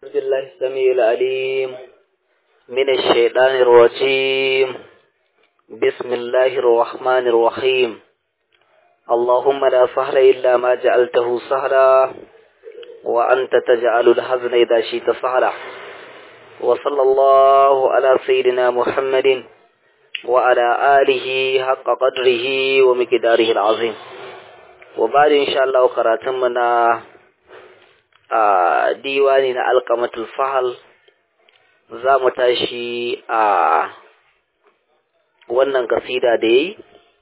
بالله السميع العليم من الشيطان الرجيم بسم الله الرحمن الرحيم اللهم لا سهل إلا ما جعلته سهلا وأنت تجعل الحزن إذا شئت سهلا وصلى الله على سيدنا محمد وعلى آله حق قدره ومقداره العظيم وبعد إن شاء الله قراتمنا a diwani na alkamatul fahal za mu tashi a wannan kasida da yi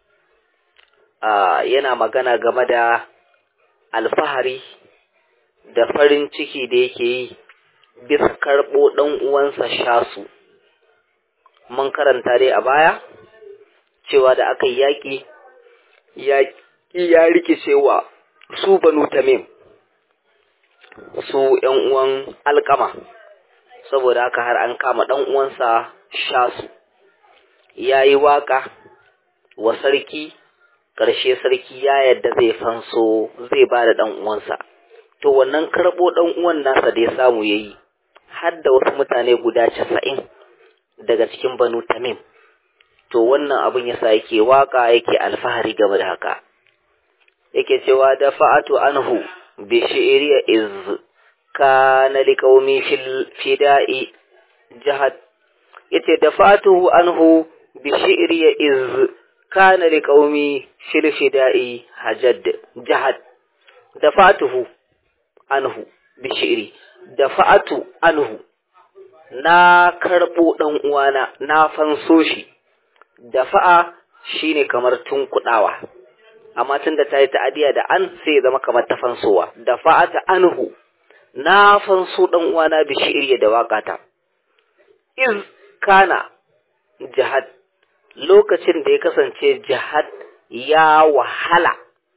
yana magana game da alfahari da farin ciki da yake yi bisa karɓo ɗan uwansa shasu mun karanta dai a baya cewa da aka yi yaƙi yaƙi ya rikicewa su banu tamim su ‘yan uwan alkama, saboda haka har an kama ɗan uwansa shasu, ya yi waƙa wa sarki, ƙarshe sarki ya yadda zai fanso zai ba da ɗan uwansa. To wannan karɓo ɗan uwan nasa da ya samu ya yi, har da wasu mutane guda casa'in daga cikin banu tamim. To wannan abin yasa yake waƙa yake alfahari game da haka. Yake cewa da fa'atu anhu بشعر إذ كان لقومي في الفداء جهد يتدفعته عنه بشعر إذ كان لقومي في الفداء هجد جهد دفعته عنه بشعر دفعت عنه na karɓo ɗan uwana na fanso shi dafa'a shine kamar tunkuɗawa amma tun da ta yi ta'adiya da an sai ya zama kamar ta fansowa da fa'ata anhu na fanso dan uwana bi shi'iriya da waƙata iz kana jihad lokacin da ya kasance jihad ya wahala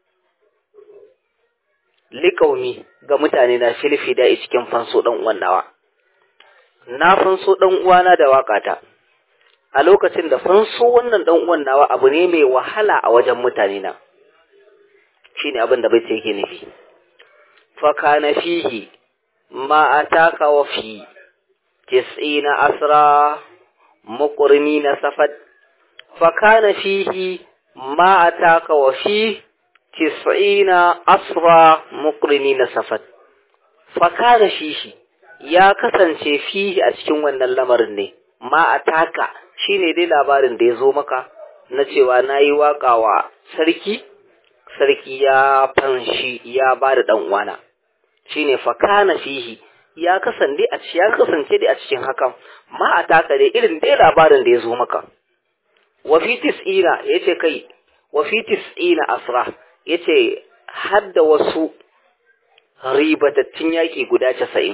liƙaumi ga mutane na filfi da cikin fanso dan uwan nawa na fanso dan uwana da waƙata a lokacin da fanso wannan dan uwan nawa abu ne mai wahala a wajen mutane na shine abin da bai ce yake nufi fa kana fihi ma ataka wa fi tis'ina asra muqrimina safat fa kana fihi ma ataka wa fi tis'ina asra muqrimina safat fa kana fihi ya kasance fihi a cikin wannan lamarin ne ma ataka shine dai labarin da ya zo maka na cewa nayi waka wa sarki sarki ya fanshi ya ba da ɗan uwana shine fakana fihi ya kasance a ya kasance dai a cikin hakan ma a taka dai irin dai labarin da ya zo maka wa fi tis'ina yace kai wa fi tis'ina asra yace har da wasu ribatattun yaƙi guda casa'in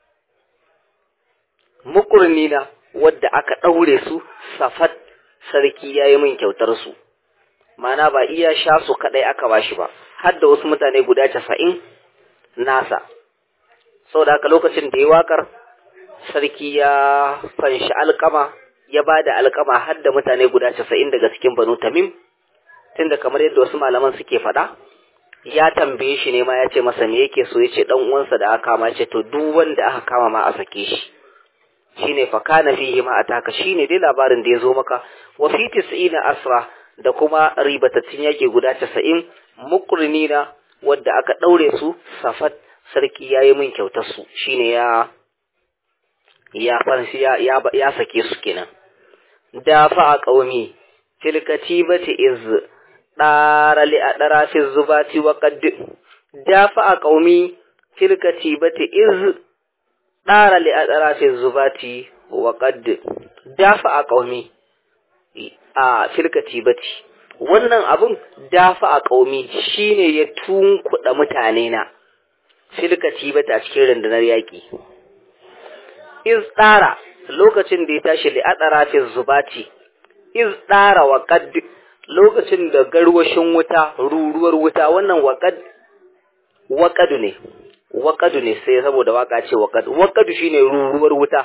mukurnina wadda aka ɗaure su safat sarki ya yi min kyautar su mana ba iya sha su kadai aka bashi ba har da wasu mutane guda casa'in nasa sau da haka lokacin da ya wakar sarki ya fanshi alkama ya ba da alkama har da mutane guda casa'in daga cikin banu tamim tunda kamar yadda wasu malaman suke faɗa ya tambaye shi ne ma ya ce masa me yake so ya ce dan uwansa da aka kama ce to duk wanda aka kama ma a sake shi shine fa kana fihi ma ataka shine dai labarin da ya zo maka wa fi tis'ina asra da kuma ribatattun yake guda casa'in mukrinina wadda aka ɗaure su safat sarki ya yi min kyautar su shine ya ya fansi ya, ya, ya sake su kenan da fa a ƙaumi fil katibati iz ɗara li a ɗara fi zubati wa qad da fa a ƙaumi fil katibati iz ɗara li a ɗara fi zubati wa qad da fa a ƙaumi a filkati bati wannan abun dafa a ƙaumi shine ya tunkuɗa mutane na filkati bati a cikin rundunar yaƙi iz ɗara lokacin da ya tashi li adara fi zubati iz ɗara wa qad lokacin da garwashin wuta ruruwar wuta wannan waqad waqadu ne waqadu ne sai saboda waka ce waqad waqadu shine ruruwar wuta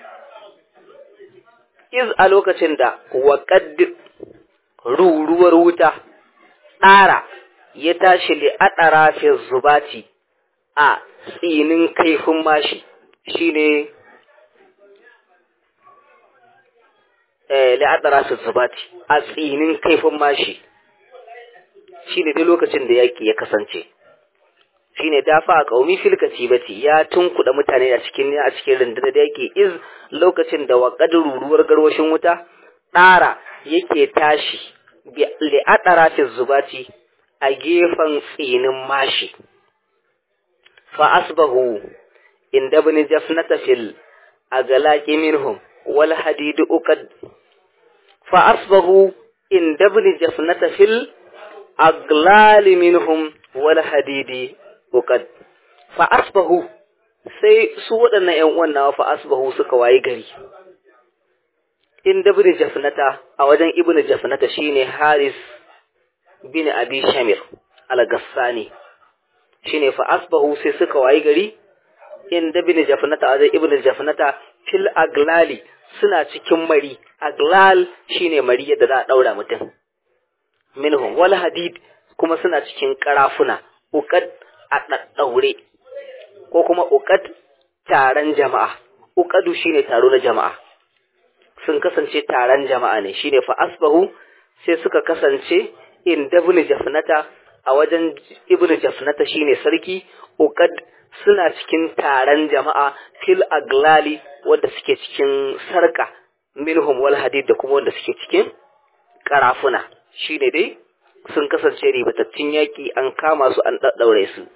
iz a lokacin da waƙad ruruwar wuta ɗara ya tashi li aɗara fi zubati a tsinin kaifin mashi shine eh la'adara su zubati a tsinin kaifin mashi shine duk lokacin da yaki ya kasance shine dafa a qaumi fil katibati ya tunkuda mutane a cikin a cikin rundunar da yake iz lokacin da wa ruruwar garwashin wuta ɗara yake tashi li'adara fi zubati a gefen tsinin mashi fa asbahu inda bin jafnata fil agalaki minhum wal hadidu uqad fa asbahu inda bin jafnata fil aglali minhum wal hadidi uqad fa asbahu sai su waɗannan ƴan uwan nawa fa asbahu suka wayi gari inda bin jafnata a wajen ibnu jafnata shine haris bin abi shamir al-gassani shine fa asbahu sai suka wayi gari inda bin jafnata azai ibn jafnata fil aglali suna cikin mari aglal shine mari yadda za a daura mutum minhum wal hadid kuma suna cikin karafuna uqad a daddaure ko kuma uqad taron jama'a uqadu shine taro na jama'a sun kasance taron jama'a ne shine fa asbahu sai suka kasance in ibn jafnata a wajen ibn jafnata shine sarki uqad suna cikin taron jama'a fil aglali wanda suke cikin sarka minhum wal hadid da kuma wanda suke cikin karafuna shine dai sun kasance ribatattun yaki an kama su an daddaure su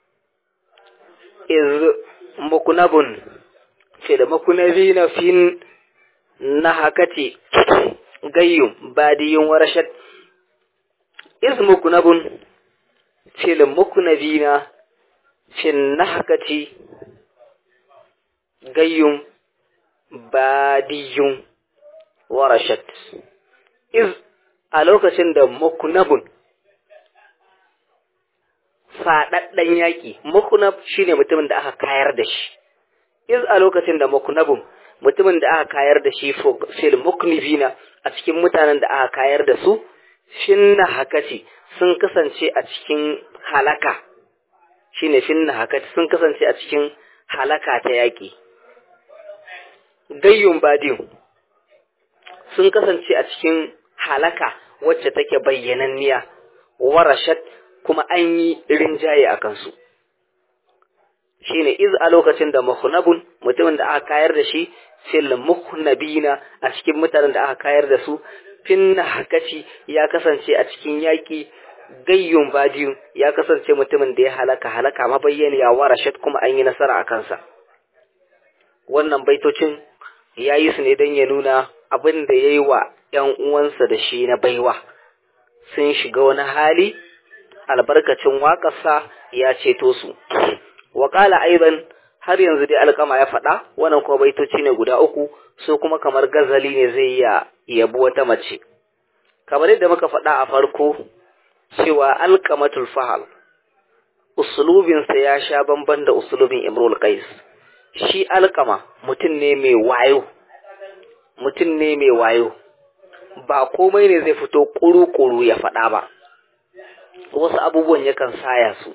iz mukunabun fil mukunabina fin nahakati gayyum badiyun warashat iz mukunabun fil mukunabina fin nahakati gayyum badiyun warashat iz a lokacin da mukunabun faɗaɗɗen yaƙi mukunab shine mutumin da aka kayar da shi iz a lokacin da mukunabun mutumin da aka kayar da shi fil muknibina a cikin mutanen da aka kayar da su finna hakati sun kasance a cikin halaka shine finna hakati sun kasance a cikin halaka ta yaƙi gayyun badin sun kasance a cikin halaka wacce take bayyananniya warashat kuma an yi rinjaye a kansu shine iz a lokacin da muhnabun mutumin da aka kayar da shi fil muhnabina a cikin mutanen da aka kayar da su finna hakaci ya kasance a cikin yaƙi gayyun badiyun ya kasance mutumin da ya halaka halaka mabayyaniya warashat kuma an yi nasara a kansa wannan baitocin ya yi su ne don ya nuna abin da ya yi wa ‘yan uwansa da shi na baiwa sun shiga wani hali albarkacin waƙarsa ya ceto su waƙala aiban har yanzu dai alƙama ya faɗa wannan kuma baitoci ne guda uku so kuma kamar gazali ne zai iya yabi wata mace kamar yadda muka faɗa a farko cewa alƙamatul fahal usulubinsa ya sha bamban da usulubin imrul qais shi alƙama mutum ne mai wayo mutum ne mai wayo ba komai ne zai fito ƙuru-ƙuru ya faɗa ba wasu abubuwan yakan saya su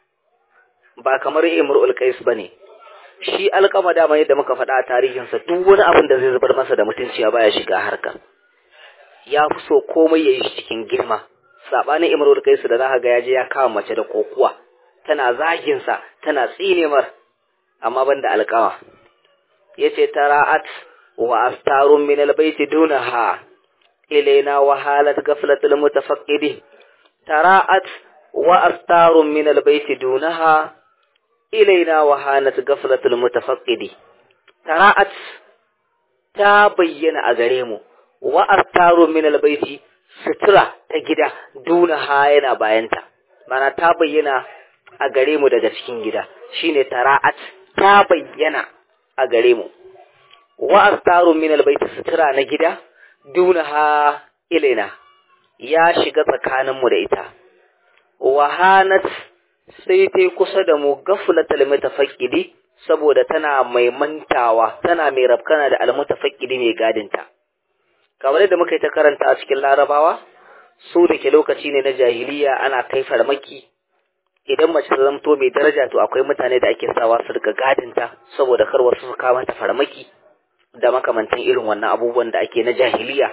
ba kamar imrul qais bane shi alƙama dama yadda muka faɗa a tarihinsa duk wani abin da zai zubar masa da mutunci ya baya shiga harka ya fi so komai ya yi shi cikin girma saɓanin imrul qais da za ka ga ya je ya kama mace da kokuwa tana zaginsa tana tsinemar amma ban da alƙawa ya ce tara'at wa astarun min albaiti dunaha ilaina wa halat gaflatul mutafaqqidi tara'at wa astarun min albaiti dunaha ilaina wa hanat gaflatul mutafaqqidi tara'at ta bayyana a gare mu wa astarun min albaiti sutura ta gida dunaha yana bayanta mana ta bayyana a gare mu daga cikin gida shine tara'at ta bayyana a gare mu wa astarun min albayti sutura na gida dunaha ilaina ya shiga tsakanin mu da ita wa hanat sai tai kusa da mu gaflatal mutafaqqidi saboda tana mai mantawa tana mai rafkana da almutafaqqidi mai gadinta kamar yadda muka yi ta karanta a cikin larabawa su da ke lokaci ne na jahiliya ana kai farmaki idan mace ta zamto mai daraja to akwai mutane da ake sawa su rika gadinta saboda kar wasu su kawo mata farmaki da makamantan irin wannan abubuwan da ake na jahiliya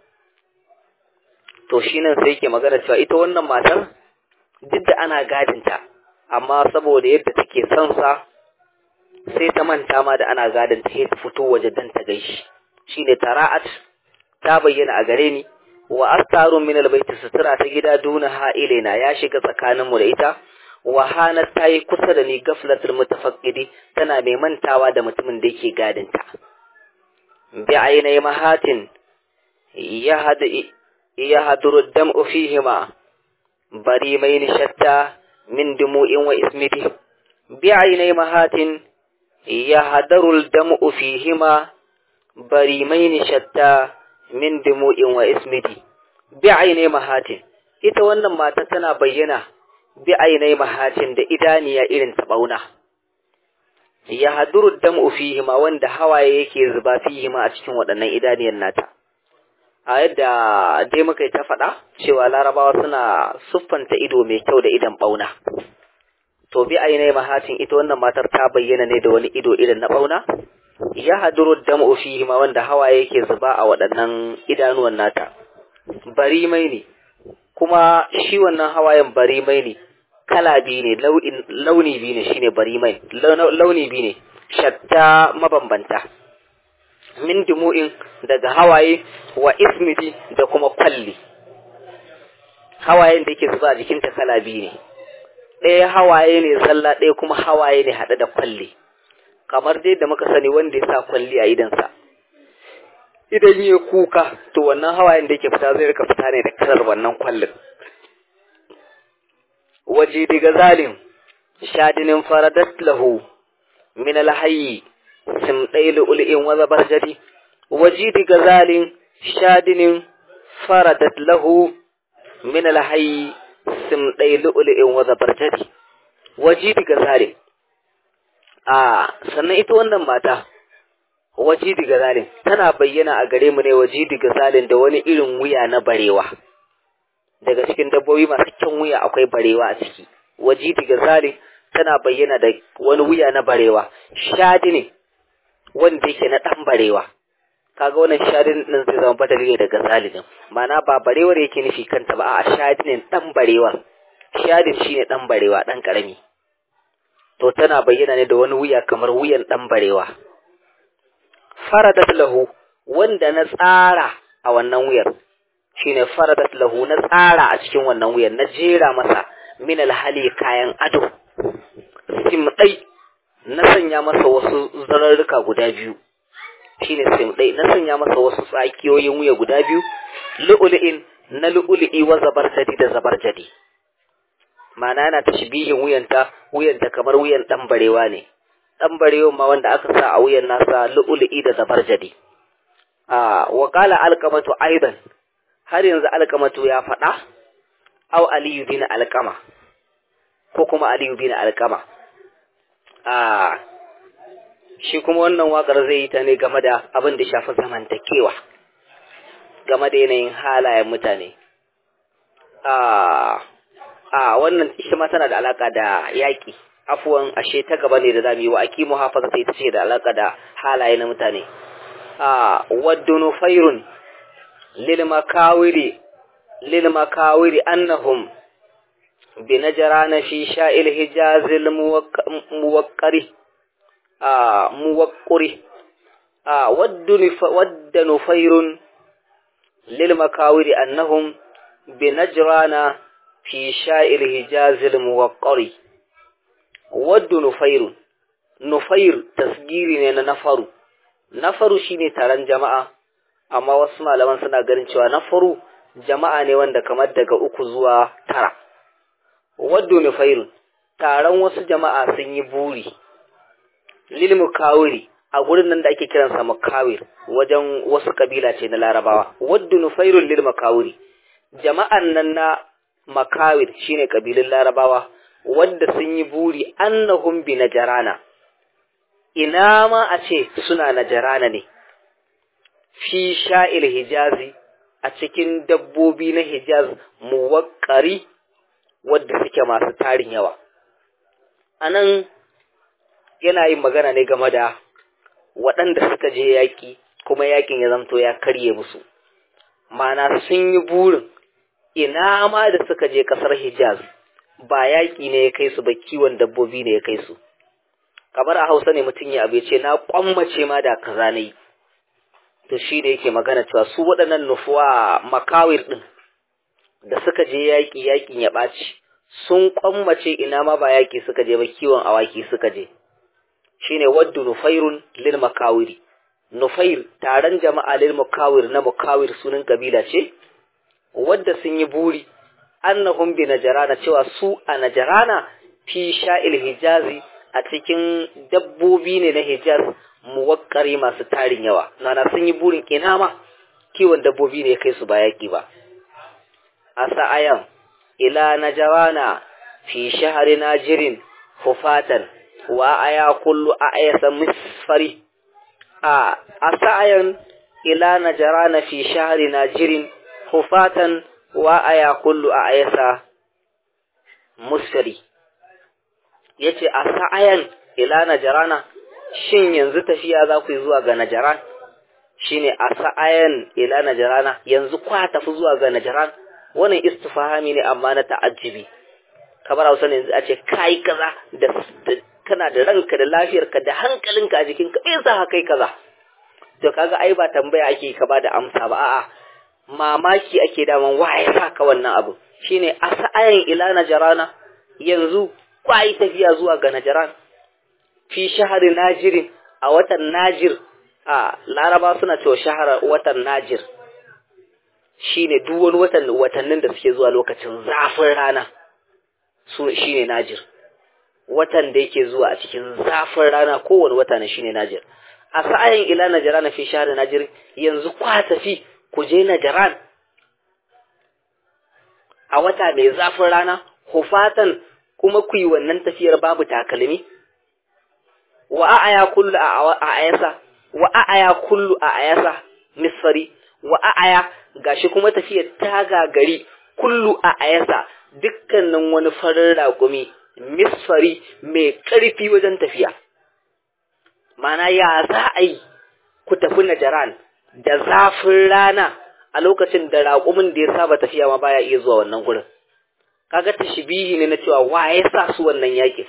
to shi nan sai yake magana cewa ita wannan matar duk da ana gadinta amma saboda yadda take son sa sai ta manta ma da ana gadinta sai ta fito waje dan ta gaishi shine tara'at ta bayyana a gare ni wa astarun min albayti sutura ta gida duna ha'ilina ya shiga tsakanin mu da ita wa hanat ta yi kusa da ni gaflatul mutafaqqidi tana mai mantawa da mutumin da yake gadinta bi ainai mahatin ya hada ya haduru dam'u fihima bari mai shatta min dumu'in wa ismiti bi ainai mahatin ya hadaru dam'u fihima bari mai shatta min dumu'in wa ismiti bi ainai mahatin ita wannan mata tana bayyana bi ainai mahatin da idaniya irin ta bauna ya haduru dam'u fihima wanda hawaye yake zuba fihima a cikin waɗannan idaniyan nata a yadda dai muka yi ta faɗa cewa larabawa suna siffanta ido mai kyau da idan ɓauna to bi ainai mahatin ita wannan matar ta bayyana ne da wani ido irin na ɓauna ya haduru dam'u fihi ma wanda hawaye yake zuba a waɗannan idanuwan nata bari mai ne kuma shi wannan hawayen bari mai ne kala biyu ne launi biyu ne shine bari mai launi biyu ne shatta mabambanta min dumu'in daga hawaye wa ismidi da kuma kwalli hawayen da yake zuba a jikinta kala biyu ne ɗaya hawaye ne zalla ɗaya kuma hawaye ne haɗe da kwalli kamar dai da muka sani wanda ya sa kwalli a idansa idan ya kuka to wannan hawayen da yake fita zai rika fita ne da kalar wannan kwallin waje daga zalim shadinin faradat lahu min alhayyi simɗai lu'ul'in wa zabarjadi wajidi gazalin shadinin faradat lahu min alhayyi simɗai lu'ul'in wa zabarjadi wajidi gazalin a sannan ita wannan mata wajidi gazalin tana bayyana a gare mu ne wajidi gazalin da wani irin wuya na barewa daga cikin dabbobi masu kyan wuya akwai barewa a ciki wajidi gazalin tana bayyana da wani wuya na barewa shadi ne wanda yake na ɗan barewa kaga wannan shadin din zai zama badali ne daga zalidin ma'ana ba barewar yake nufi kanta ba a shadinin ɗan barewa shadin shine ɗan barewa ɗan ƙarami to tana bayyana ne da wani wuya kamar wuyan ɗan barewa faradat lahu wanda na tsara a wannan wuyar shine faradat lahu na tsara a cikin wannan wuyar na jera masa min alhali kayan ado simɗai na sanya masa wasu zararruka guda biyu shine simɗai na sanya masa wasu tsakiyoyin wuya guda biyu lu'ul'in na lu'ul'i wa zabarjadi da zabarjadi ma'ana yana tashbihin wuyanta wuyanta kamar wuyan dan barewa ne dan barewa ma wanda aka sa a wuyan nasa lu'ul'i da zabarjadi a wa qala alqamatu aidan har yanzu alqamatu ya faɗa aw aliyu bin alqama ko kuma aliyu bin alqama a shi kuma wannan waƙar zai yi ta ne game da abin da shafi zamantakewa game da yanayin halayen mutane a a wannan ita ma tana da alaka da yaƙi afuwan ashe ta gaba ne da zamu yi wa akimu hafaza ta ita ce da alaka da halaye na mutane a waddunu fairun lil makawiri lil makawiri annahum بنجران في شاء الحجاز الموقر آه موقر آه ود نفير للمكاور أنهم بنجران في شاء الحجاز الموقر ود نفير نفير تسجيري ne nafaru nafaru shine taron jama'a amma wasu malaman suna ganin cewa nafaru jama'a ne wanda kamar daga uku zuwa tara waddo nufairun taron wasu jama'a sun yi buri lil mukawiri a gurin nan da ake kiransa mukawir wajen wasu kabila ce na larabawa waddo nufairun lil mukawiri jama'an nan na makawir shine kabilun larabawa wadda sun yi buri annahum bi najarana ina ma a ce suna najarana ne fi sha'il hijazi a cikin dabbobi na hijaz muwakkari wadda suke masu tarin yawa anan yana yin magana ne game da waɗanda suka je yaƙi kuma yaƙin ya zamto ya karye musu mana sun yi burin ina ma da suka je ƙasar hijaz ba yaƙi ne ya kai su ba kiwon dabbobi ne ya kai su kamar a hausa ne mutum ya abu ce na kwammace ma da kaza na yi to shi da yake magana cewa su waɗannan nufuwa makawir ɗin da suka je yaƙi yaƙin ya ɓaci sun kwammace ina ma ba yaƙi suka je ba kiwon awaki suka je shine waddu nufairun lil makawiri nufair taron jama'a lil makawir na makawir sunan kabila ce wadda sun yi buri annahum bi najarana cewa su a najarana fi sha'il hijazi a cikin dabbobi ne na hijaz muwakkari masu tarin yawa nana sun yi burin ina ma kiwon dabbobi ne kai su ba yaki ba a sa'ayan ila najarana fi shahari najirin hufatan wa aya kullu a ayasa misfari a sa'ayan ila najarana fi shahari najirin hufatan wa aya kullu a ayasa musfari yace a sa'ayan ila najarana shin yanzu tafiya za ku yi zuwa ga najaran shine a sa'ayan ila najarana yanzu kwa tafi zuwa ga najaran wannan istifhami ne amma na ta'ajjibi kamar Hausa ne yanzu a ce kai kaza da kana da ranka da lafiyarka da hankalinka a jikinka me yasa kai kaza to kaga ai ba tambaya ake ka ba da amsa ba a'a mamaki ake daman wa ya saka wannan abu shine a sa'ayan ila najarana yanzu kwai tafiya zuwa ga najaran fi shahari najirin a watan najir a laraba suna cewa shahara watan najir shine duk wani watan watannin da suke zuwa lokacin zafin rana su shine najir watan da yake zuwa a cikin zafin rana kowane wata ne shine najir a sa'ayin ila najarana fi shahari najir yanzu kwa tafi ku je najaran a wata mai zafin rana hufatan kuma ku yi wannan tafiyar babu takalmi wa a'aya kullu a ayasa wa a'aya kullu a ayasa misfari wa a'aya gashi kuma tafiyar ta gagari kullu a ayasa dukkanin wani farin raƙumi misfari mai ƙarfi wajen tafiya mana ya za a yi ku tafi najaran da zafin rana a lokacin da raƙumin da ya saba tafiya ma baya iya zuwa wannan gurin kaga tashbihi ne na cewa wa ya sa su wannan yakin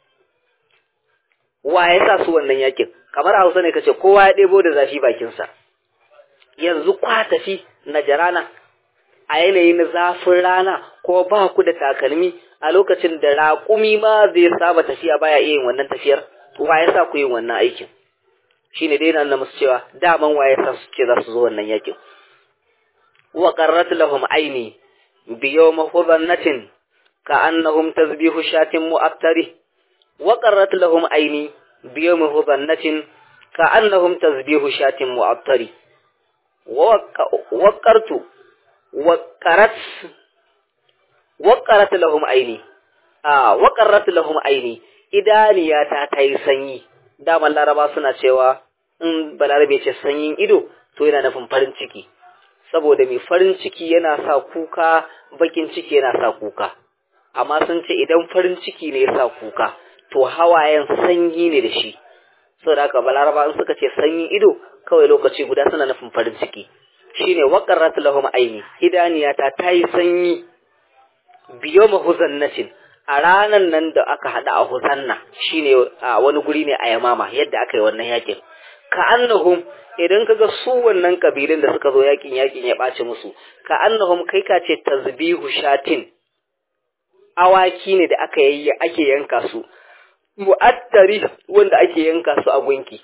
wa ya sa su wannan yakin kamar Hausa ne kace kowa ya ɗebo da zafi bakin sa yanzu kwa tafi najarana a yanayin zafin rana ko ba ku da takalmi a lokacin da raƙumi ma zai saba tafiya baya iya yin wannan tafiyar wa ya sa ku yin wannan aikin shine dai nan musu cewa daman wa ya sa su ce za su zo wannan yakin wa qarrat lahum aini bi yawma hudannatin ka annahum tazbihu shatin mu'attari wa qarrat lahum aini bi yawma hudannatin ka annahum tazbihu shatin mu'attari wa qartu wa qarat wa qarat lahum aini a wa qarrat lahum aini idaniyata ta yi sanyi daman laraba suna cewa in balarabe ce sanyin ido to yana nufin farin ciki saboda mai farin ciki yana sa kuka bakin ciki yana sa kuka amma sun ce idan farin ciki ne ya sa kuka to hawayen sanyi ne da shi saboda haka balaraba in suka ce sanyin ido kawai lokaci guda suna nufin farin ciki shine waqarrat lahum aini hidaniyata ta yi sanyi biyo mahuzannatin a ranan nan da aka hada a huzanna shine a wani guri ne a yamama yadda aka yi wannan yakin ka annahum idan kaga su wannan kabilun da suka zo yakin yakin ya ɓaci musu ka annahum kai ka ce tazbihu shatin awaki ne da aka yi ake yanka su mu'attari wanda ake yanka su a gunki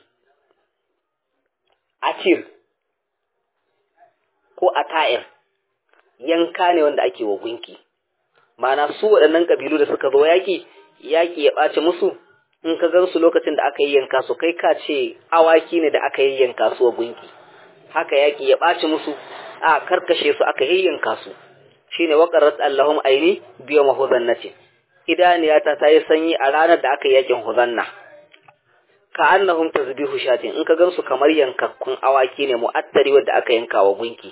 atir ko ata'ir yanka ne wanda ake wa gunki mana su waɗannan kabilu da suka zo yaki yaki ya ɓaci musu in ka gan su lokacin da aka yi yanka su kai ka ce awaki ne da aka yi yanka su a gunki haka yaki ya ɓaci musu a karkashe su aka yi yanka su shine waqarrat allahum aini biyo mahuzannati idaniyata ta yi sanyi a ranar da aka yi yakin huzanna ka annahum tazbihu shatin in ka gan su kamar yankakkun awaki ne mu'attari wanda aka yanka wa gunki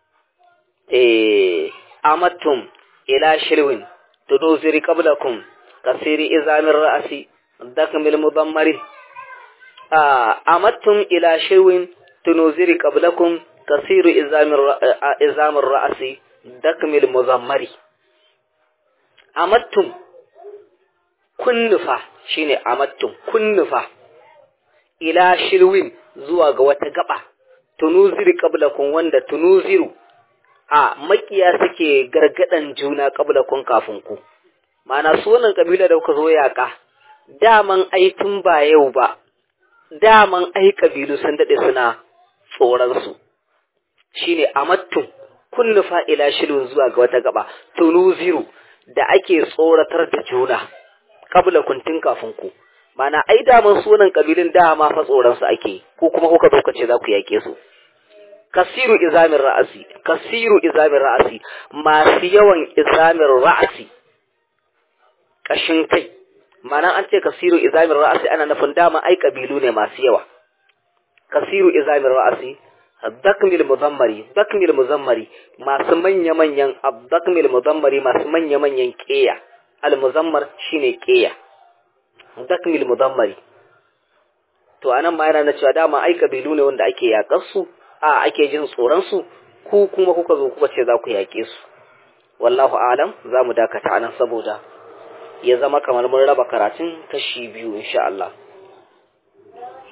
eh amattum ila shirwin tuduziri qablakum kasiri izamin ra'asi dakmil mudammari amattum ila shirwin tunuziri qablakum kasiru izamin ra'asi dakmil muzammari amattum kunnufa shine amattum kunnufa ila shirwin zuwa ga wata gaba tunuziri qablakum wanda tunuziru a makiya suke gargadan juna qablakum kafin ku mana su wannan kabila da kuka zo yaka daman ai tun ba yau ba daman ai kabilu sun dade suna tsoron su shine amattum kunnufa ila shirwin zuwa ga wata gaba tunuziru da ake tsoratar da juna kabla kuntin kafin ku mana ai daman sunan kabilin dama fa tsoron su ake ko kuma kuka zo kace za ku yake su kasiru izamin ra'asi kasiru izamin ra'asi masu yawan izamin ra'asi kashin kai mana an ce kasiru izamin ra'asi ana nufin dama ai kabilu ne masu yawa kasiru izamin ra'asi dakmil muzammari dakmil muzammari masu manya manyan abdakmil muzammari masu manya manyan keya al muzammar shine keya dakmil mudammari to anan ma yana na cewa dama ai kabilu ne wanda ake yakar su a ake jin tsoron su ku kuma kuka zo kuka ce za ku yake su wallahu alam za mu dakata anan saboda ya zama kamar mun raba karatun kashi biyu insha Allah